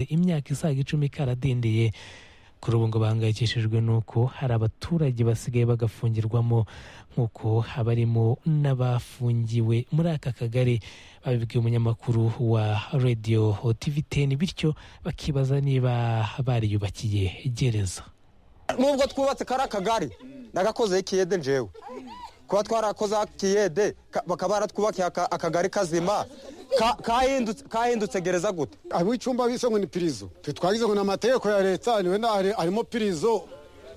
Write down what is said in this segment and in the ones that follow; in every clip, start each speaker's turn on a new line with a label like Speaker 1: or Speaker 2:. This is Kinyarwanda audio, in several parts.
Speaker 1: imyaka isaga icumi karadindiye kuri ubu ngo bahangayikishijwe n'uko hari abaturage basigaye bagafungirwamo nk'uko abarimo n'abafungiwe muri aka kagari babibwiye umunyamakuru wa radiyo tv teni bityo bakibaza niba bariyubakiye gereza
Speaker 2: nubwo twubatse kari akagari nagakozeho ikiyede njewe kuba twarakozeho akiyede ka- bakaba baratwubakiye aka- akagari kazima ka- kahindutse- kahindutse gereza gute
Speaker 3: ab'icumba bise ngo ni pirizo twe twagize ngo ni amategeko ya leta niwe na- hari- harimo pirizo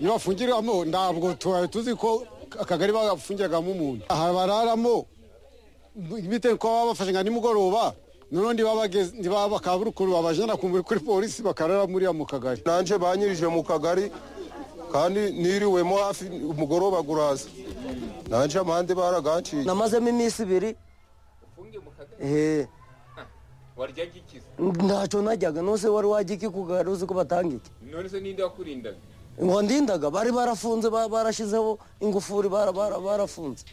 Speaker 3: iyo bafungiramo ntabwo tubaye tuzi ko akagari bafungiragamo umuntu aha bararamo bitewe ko baba bafashe nka nimugoroba noneho ntibabageze- ntibaba bakaburukuru babajana ku- kuri polisi bakarara muriya mu kagari
Speaker 4: nanjye banyirije mu kagari kandi niriwemo hafi umugoroba guraza nanjye amande baragaciye
Speaker 2: namazemo iminsi ibiri Eh,
Speaker 5: waryaga ikiza
Speaker 2: ntacyo najyaga nose wari wajya iki kugari uzi ko batanga iki
Speaker 5: none se ninde wakurindaga
Speaker 2: ngo ndindaga bari barafunze ba- barashyizeho ingufuri bara- bara- barafunze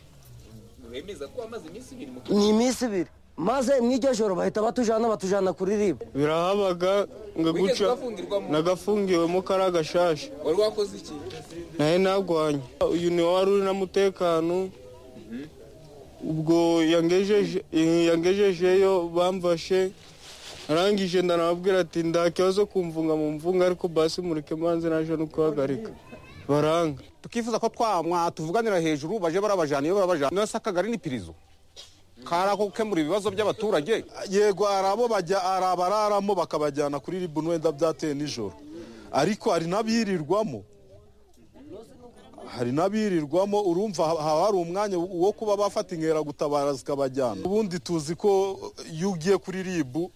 Speaker 5: wemeza ko wamaze iminsi ibiri mu
Speaker 2: ni iminsi ibiri maze mw'iryo joro bahita batujana batujana kuri ribu
Speaker 6: birahabaga ngo
Speaker 5: Wigeze
Speaker 6: guca
Speaker 5: ugafungirwamo?
Speaker 6: nagafungiwemo kariya gashasha
Speaker 5: wari wakoze iki
Speaker 6: nawe nagwanye uyu niwe wari uri n'umutekano ubwo yangejeje- yangejejeyo bamfashe arangije ndanababwira ati nda kibazo kumvunga mu mvunga ariko basi mureke manze naje no kuhagarika baranga
Speaker 7: tukifuza ko twamwa tuvuganira hejuru baje barabajana iyo barabajana nose akagari ni pirizo kari ako gukemura ibibazo by'abaturage
Speaker 4: yego hari abo bajya hari abararamo bakabajyana kuri ribu wenda byateye nijoro ariko hari n'abirirwamo hari n'abirirwamo urumva ha- haba hari umwanya wo kuba bafata inkeragutabara zikabajyana ubundi tuzi ko iyo ugiye kuri ribu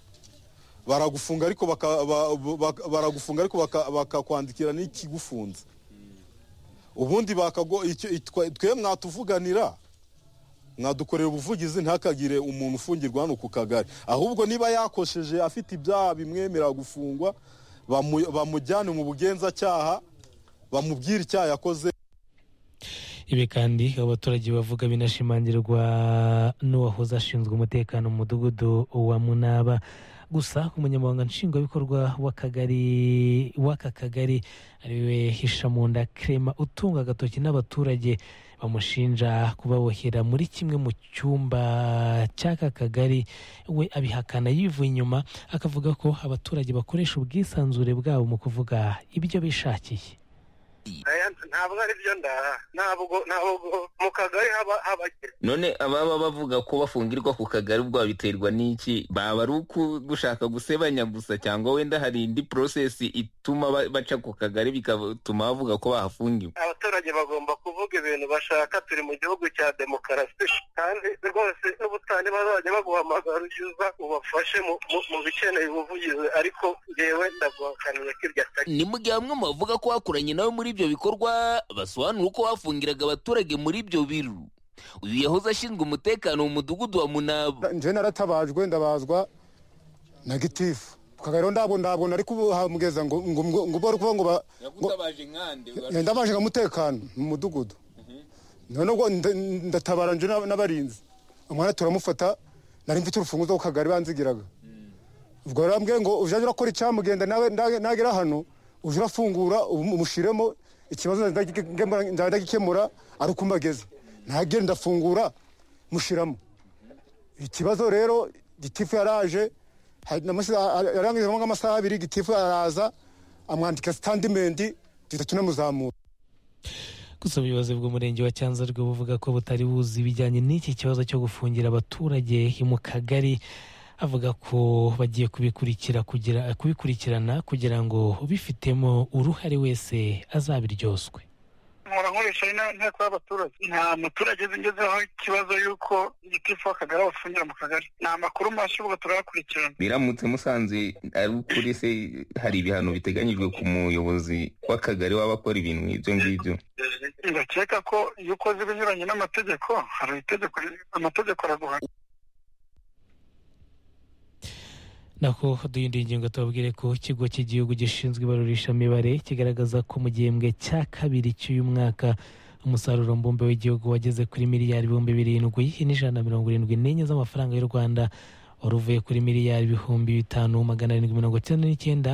Speaker 4: baragufunga ariko baka- ba- ba- baragufunga ariko baka- bakakwandikira n'ikigufunze ubundi bakago icyo- itwa- twe mwatuvuganira mwadukorera ubuvugizi ntakagire umuntu ufungirwa hano ku kagari ahubwo niba yakosheje afite ibyaha bimwemerera gufungwa bamu- bamujyane mu bugenzacyaha bamubwire icyaha yakoze
Speaker 1: ibi kandi abaturage bavuga binashimangirwa n'uwahoze ashinzwe umutekano mu mudugudu wa munaba gusa umunyamabanga nshingwabikorwa w'akagari w'aka kagari ariwe hishamunda krema utunga agatoki n'abaturage bamushinja kubabohera muri kimwe mu cyumba cy'aka kagari we abihakana yivuye inyuma akavuga ko abaturage bakoresha ubwisanzure bwabo mu kuvuga ibyo bishakiye
Speaker 8: Aya, ntabwo ari byo ndaha ntabwo ntabwo mu kagari haba habagera
Speaker 5: none ababa bavuga ko bafungirwa ku kagari ubwo babiterwa n'iki baba ari gushaka gusebanya gusa cyangwa wenda hari indi porosesi ituma ba- baca ku kagari bigatuma bavuga ko bahafungiwe
Speaker 8: abaturage bagomba kuvuga ibintu bashaka turi mu gihugu cya demokarasi kandi rwose n'ubutane bazajya baguhamagara ujye uza ubafashe mu, mu, mu bikeneye ubuvugizi ariko ngewe ndaguhakaniye ko ibyo atari
Speaker 9: ni mu gihe bamwe mu bavuga ko bakoranye nawe muri ibyo bikorwa basobanura uko bafungiraga abaturage muri ibyo biru uyu yahoze ashinzwe umutekano mu mudugudu wa munabo
Speaker 3: nje naratabajwe ndabazwa na gitifu ku kagari ho ntabwo ntabwo nari kuhamugeza ngo ngo ngo ngo ubwo ari kuvuga ngo ba- ngo-
Speaker 5: yakutabaje nkande
Speaker 3: ndabaje nka mutekano mu mudugudu none ubwo nda- ndatabara nje n'ab- n'abarinzi umwana turamufata nari mfite urufunguzo ku kagari banzigiraga ubwo rambwiye ngo ujya urakora icyamugenda nawe nda- nagera hano ujye urafungura umu- umushiremo ikibazo nzajya ndagikemura ari uko mbageze ntagiye ndafungura mushiramo ikibazo rero gitifu yaraje hari- namusize- yarangijemo nk'amasaha abiri gitifu araza amwandika sitandimendi duhita tunamuzamura
Speaker 1: gusa ubuyobozi bw'umurenge wa cyanzarwe buvuga ko butari buzi ibijyanye n'iki kibazo cyo gufungira abaturage mu kagari avuga ko bagiye kubikurikira kugira kubikurikirana kugira ngo ubifitemo uruhare wese azabiryoswe
Speaker 8: nkora nkoresha inteko y'abaturage nta muturage uzi ngezeho ikibazo y'uko igitifu w'akagari abafungira mu kagari ni amakuru mashya ubwo turayakurikirana
Speaker 5: biramutse musanze ari ukuri se hari ibihano biteganyijwe ku muyobozi w'akagari waba akora ibintu nk'ibyo ngibyo
Speaker 8: ndakeka ko iyo ukoze ibinyuranye n'amategeko hari itegeko amategeko araguhana
Speaker 1: nako duhinduye ingingo tubabwire ko ikigo cy'igihugu gishinzwe ibarurishamibare kigaragaza ko mu gihembwe cya kabiri cy'uyu mwaka umusaruro mbumbe w'igihugu wageze kuri miliyari ibihumbi birindwi n'ijana na mirongo irindwi n'enye z'amafaranga y'u rwanda wari uvuye kuri miliyari ibihumbi bitanu magana arindwi mirongo icyenda n'icyenda